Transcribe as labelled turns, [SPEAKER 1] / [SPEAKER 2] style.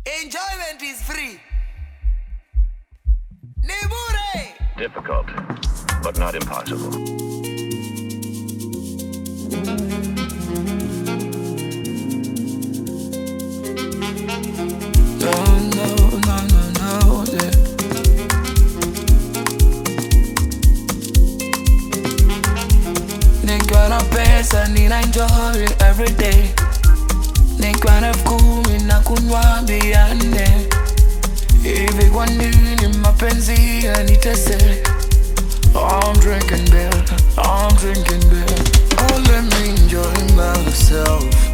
[SPEAKER 1] Enjoyment is free. Ni bure.
[SPEAKER 2] Difficult, but not impossible.
[SPEAKER 3] No, no, no, no, no, yeah. Nikiwa na pesa nina enjoy every day. Nikiwa na elfu kumi na kunywa bia nne. Hivi kwa nini mapenzi yanitese? I'm drinking beer, I'm drinking beer. Oh, let me enjoy myself.